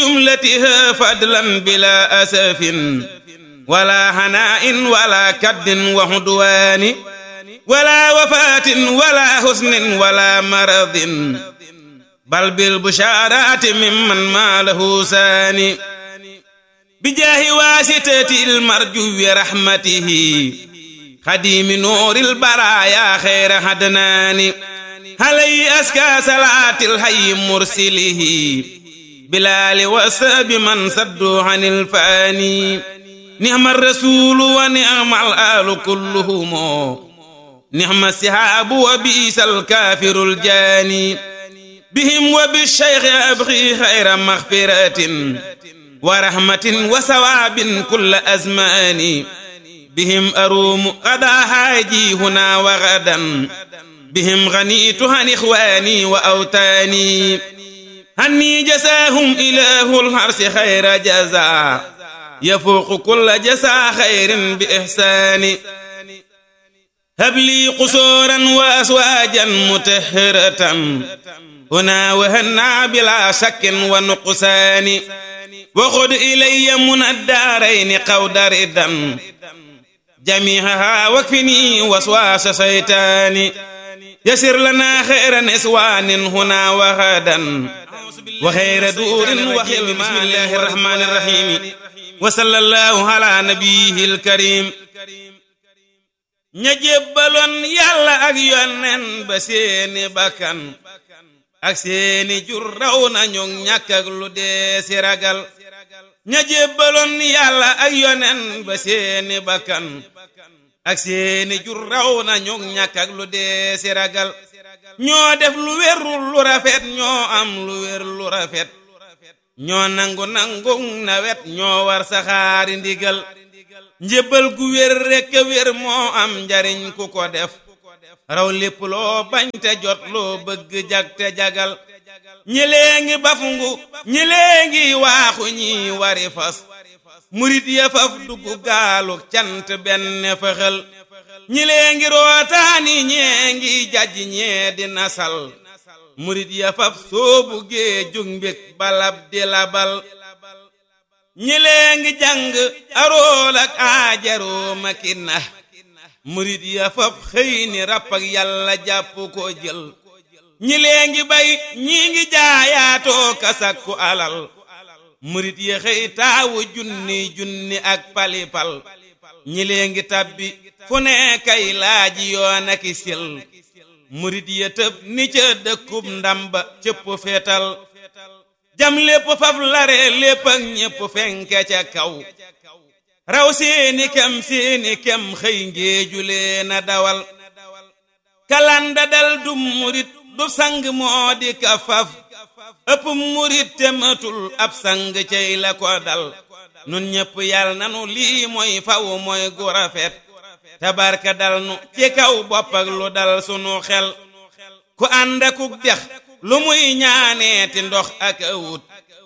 جملتها فضلا بلا أسف ولا هناء ولا كد وهدوان ولا وفاة ولا حزن ولا مرض بل بالبشارات ممن ما له ساني بجاه واسطة المرجو رحمته خديم نور البرايا خير هدنان علي أسكى صلاة الحي مرسله بلال وسب من صدوا عن الفاني نعم الرسول ونعم الآل كلهم نعم السحاب وبئس الكافر الجاني بهم وبالشيخ أبغي خير مغفرة ورحمة وثواب كل أزمان بهم أروم غدا حاجي هنا وغدا بهم غنيت عن إخواني وأوتاني هني جزاهم إله الحرس خير جزاء يفوق كل جزاء خير بإحسان هب لي قصورا وأزواجا متهرة هنا وهنا بلا شك ونقصان وخذ إلي من الدارين قود ردا جميعها واكفني وسواس شيطان يسر لنا خير نسوان هنا وغدا وخير دور وخير بسم الله الرحمن الرحيم وصلى الله على نبيه الكريم ña jébbaloon yàlla ak yonnen ba seeni bakkan ak seeni jur raw nañu ñàkk ak lu dee si ragal ña jébbaloon yàlla ak yonen ba seeni bakkan ak seeni jur raw nañu ñàkk ak lu dee si ragal ñoo def lu wérul lu rafet ñoo am lu wér lu rafet ñoo nangu nangu nawet ñoo war saxaari ndigal njébbal gu wér rekk wér moo am njariñ ku ko def raw lépp loo bañ te jot loo bëgg jag te jagal ñilee ngi bafungu ñilee ngi waaxu ñi wari fas murit ya faf dugg gaalu cant benn fëxal ñilee ngi rootaani ñee ngi jaj ñee di nasal murit ya faf soobu gee jug mbég balab di labal ñilee ngi jàng arool ak aajaroo makina murit ya faf xëy ni ràpp ak yàlla jàpp ko jël ñilee ngi bay ñii ngi jaayaatoo kasakku alal murit ya xëy taawu junni junni ak palipal ñilee ngi tabbi fu ne kay laaji yoon aki sil murit ya tëb ni ca dëkkub ndamba cëpp feetal jam lépp faf lare lépp ak ñépp fenke ca kaw raw seeni kem seeni kem xëy ngéeju leen a dawal kalanda dal du murit du sang moo di ka faf ëpp murit te matul ab sang cey la ko dal nun ñépp yal nanu lii mooy faw mooy gu rafet tabarka dal nu ci kaw bopp ak lu dal sunu xel ku ànd akuk dex lu muy ñaaneeti ndox ak awut